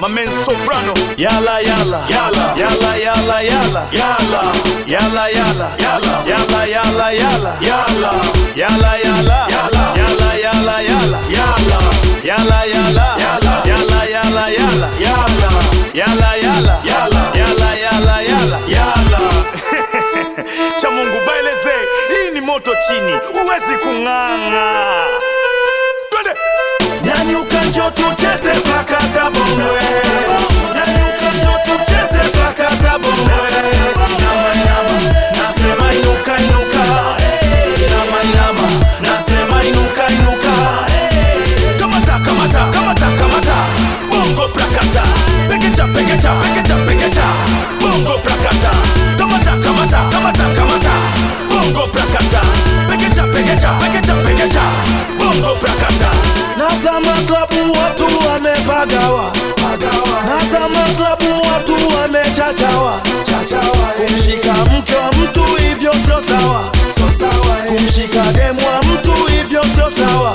my man soprano Yala yala Yala. yala yala yala yala yala yala Yala. yala yala yala yala yala yala Yala. yala yala yala yala yala yala Yala. yala yala yala yala yala yala Yala. yala yala yala yala cha Mungu baeleze, hii ni moto chini, huwezi kung'ang'a. Twende Nyanyuka njo tucheze pakata bongwe Nyanyuka njo tucheze pakata bongwe Inama inama nasema inuka inuka Inama inama nasema inuka inuka kamata kamata kamata kamata, bongo prakata, pekecha pekecha pekecha pekecha, bongo prakata, kamata kamata kamata kamata, bongo prakata, pekecha pekecha pekecha pekecha, bongo prakata. Nazama klabu watu wamepagawa Nazama klabu watu wamechachawa Kumshika mke wa mtu hivyo sio sawa Kumshika demu wa mtu hivyo sio sawa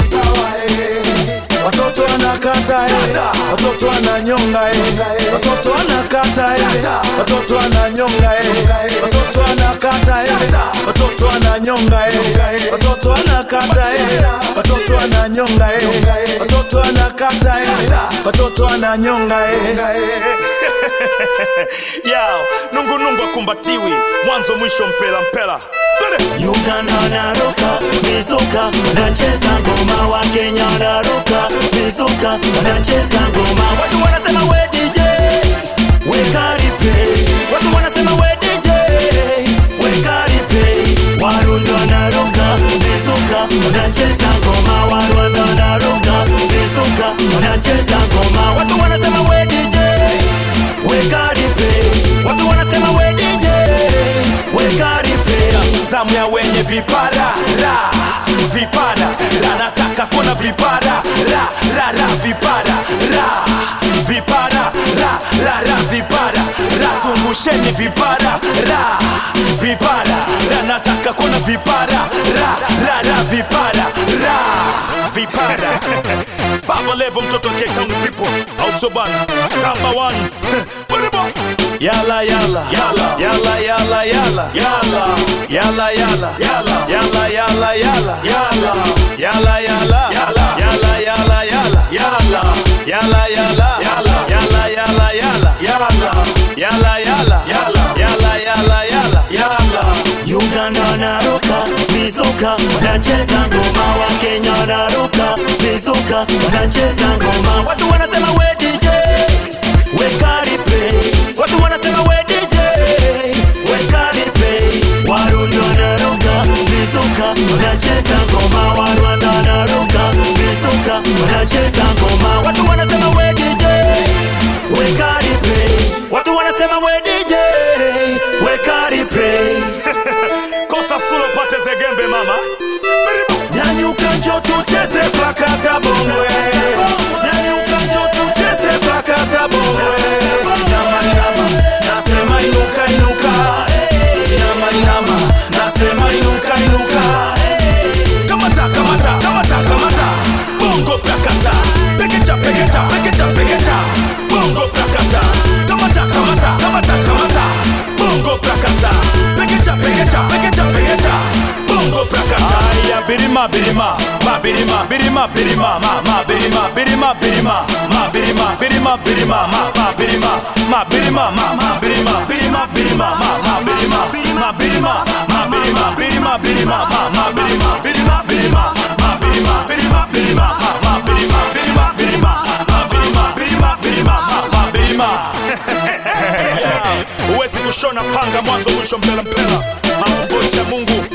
Watoto wanakata eh. Watoto wananyonga eh. Watoto wanakata eh. Watoto wananyonga eh. Watoto wanakata eh. Watoto wananyonga eh. Watoto wanakata eh. Watoto wananyonga eh. Watoto wanakata eh. Watoto wananyonga eh. Yao, nungu nungu akumbatiwi, mwanzo mwisho mpela mpela. Twende Uganda wanaruka mizuka, wanacheza ngoma, wa Kenya wanaruka mizuka, wanacheza ngoma. Watu wanasema we DJ, weka replay. Watu wanasema we DJ, weka replay. Warundi wanaruka mizuka, wanacheza ngoma, Warwanda wanaruka mizuka, wanacheza ngoma. Watu wanasema we DJ, weka replay. Watu wanasema we DJ, weka replay. zamu ya wenye vipara ra vipara ra nataka kuna vipara ra ra ra vipara ra vipara ra ra ra vipara ra zungusheni vipara ra vipara ra nataka kuna vipara ra ra ra vipara ra vipara Baba Levo mtoto wa Cape Town people au sio bana Samba one Baribo Yala yala Yala. yala yala yala Yala yala yala Yala. yala yala yala Yala yala yala Yala. yala yala yala Yala yala yala Yala. yala yala yala Yala yala yala Yala. yala yala yala Yala Uganda wanaruka mizuka, wanacheza ngoma, wa Kenya wanaruka mizuka, wanacheza ngoma. Watu wanasema we DJ, weka replay. Watu wanasema we DJ, weka replay. Warundi wanaruka mizuka, wanacheza ngoma, Warwanda wanaruka mizuka, wanacheza ngoma. Watu wanasema we DJ, weka replay. Watu wanasema we DJ, weka replay. Kosa sulo pate zegembe mama Baribo Nyanyuka njo tucheze pakata bongwe Nyanyuka njo tucheze pakata bongwe Inama inama nasema inuka inuka Inama inama nasema inuka inuka Kamata kamata kamata kamata Bongo prakata Pekecha pekecha pekecha pekecha Bongo prakata Kamata kamata kamata kamata Bongo prakata Pekecha pekecha pekecha pekecha Bongo prakata Aya birima birima Ma birima birima birima Ma ma birima birima birima Ma birima birima birima Ma ma birima Ma birima ma ma birima birima birima Ma ma birima birima birima Ma birima birima birima Ma ma birima birima birima Ma birima birima birima Ma ma birima birima birima Ma birima birima birima Ma ma birima Huwezi kushona panga mwanzo mwisho mpela mpela Maumbo cha Mungu